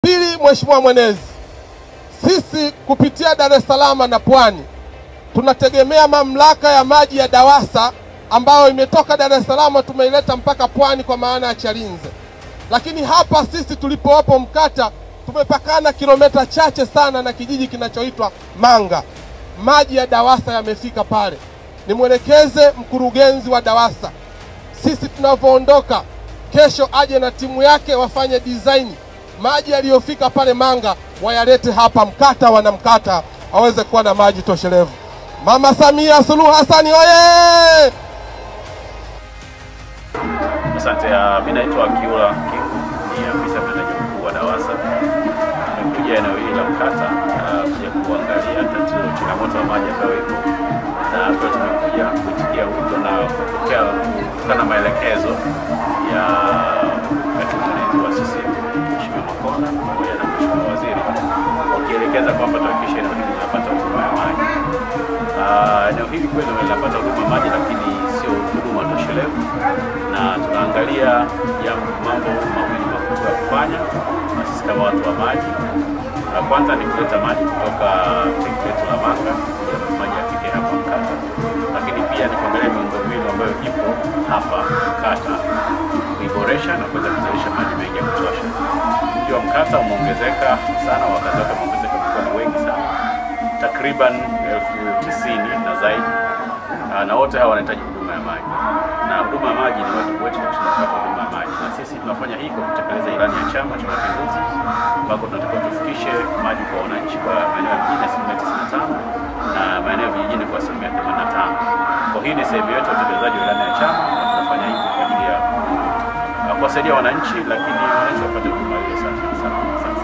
Pili, Mheshimiwa Mwenezi, sisi kupitia Dar es Salaam na Pwani tunategemea mamlaka ya maji ya DAWASA ambayo imetoka Dar es Salaam tumeileta mpaka Pwani kwa maana ya Chalinze, lakini hapa sisi tulipowapo Mkata tumepakana kilomita chache sana na kijiji kinachoitwa Manga. Maji ya DAWASA yamefika pale. Nimwelekeze mkurugenzi wa DAWASA, sisi tunavyoondoka kesho, aje na timu yake wafanye design maji yaliyofika pale Manga wayalete hapa Mkata, wana Mkata waweze kuwa na maji toshelevu. Mama Samia Suluhu Hassan oye! Asante. Mimi naitwa Kiula Kingu, ni afisa mtendaji mkuu wa DAWASA. Tumekuja eneo hili la Mkata uh, kuja kuangalia tatizo changamoto ya maji ambayo ipo, na kwa tumekuja kuitikia wito na kupokea kutokana na maelekezo ya katibu mwenezi wa CCM Mheshimiwa Makonda pamoja na Mheshimiwa Waziri wakielekeza kwamba tuhakikishe eneo hili linapata huduma ya maji. Ah, eneo hili kweli linapata huduma maji, lakini sio huduma toshelevu, na tunaangalia ya mambo mawili makubwa ya kufanya na sisi kama watu wa maji. La kwanza ni kuleta maji kutoka tenki letu la Manga ili maji yafike hapa Mkata, lakini pia ni kuangalia miundombinu ambayo ipo hapa Mkata, kuiboresha na kuweza kuzalisha maji mengi ya kutosha. Mji wa Mkata umeongezeka sana, wakazi wake wameongezeka, wamekuwa ni wengi sana takriban elfu tisini na zaidi, Ah, na wote hawa wanahitaji huduma ya maji, na huduma ya maji ni wajibu wetu tunapata huduma ya maji, na sisi tunafanya hii kwa kutekeleza ilani ya Chama cha Mapinduzi ambako tunatakiwa tufikishe maji kwa wananchi kwa maeneo ya mjini asilimia tisini na tano na maeneo ya vijijini kwa asilimia themanini na tano. Kwa hii ni sehemu yetu ya utekelezaji wa ilani ya chama na tunafanya hivi kwa ajili ya ah, kuwasaidia wananchi, lakini wananchi wapate huduma hiyo safi na salama. Asante.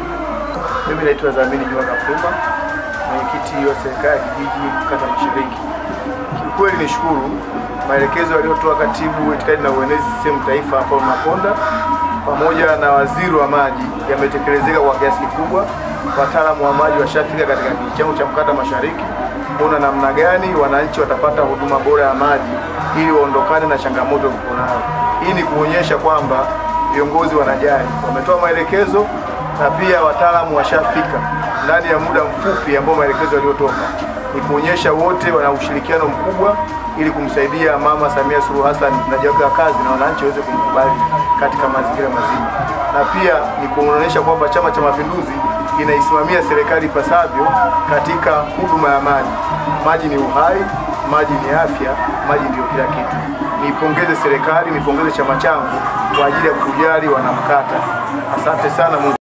Mimi naitwa Zamini Juma Kafumba, mwenyekiti wa serikali ya kijiji Mkata Mashariki. Kiukweli nishukuru maelekezo aliyotoa katibu itikadi na uenezi CCM taifa Paul Makonda pamoja na waziri wa maji yametekelezeka kwa kiasi kikubwa. Wataalamu wa maji washafika katika kijiji changu cha Mkata Mashariki kuona namna gani wananchi watapata huduma bora ya maji ili waondokane na changamoto walizonayo. Hii ni kuonyesha kwamba viongozi wanajali, wametoa maelekezo na pia wataalamu washafika ndani ya muda mfupi ambao maelekezo yaliyotoka, ni kuonyesha wote wana ushirikiano mkubwa ili kumsaidia Mama Samia Suluhu Hassan mtendaji wake wa kazi na wananchi waweze kumkubali katika mazingira mazima, na pia ni kuonyesha kwamba Chama cha Mapinduzi inaisimamia serikali ipasavyo katika huduma ya maji. Maji ni uhai, maji ni afya, maji ndio kila kitu. Niipongeze serikali, nipongeze chama changu kwa ajili ya kujali wanamkata. Asante sana Mungu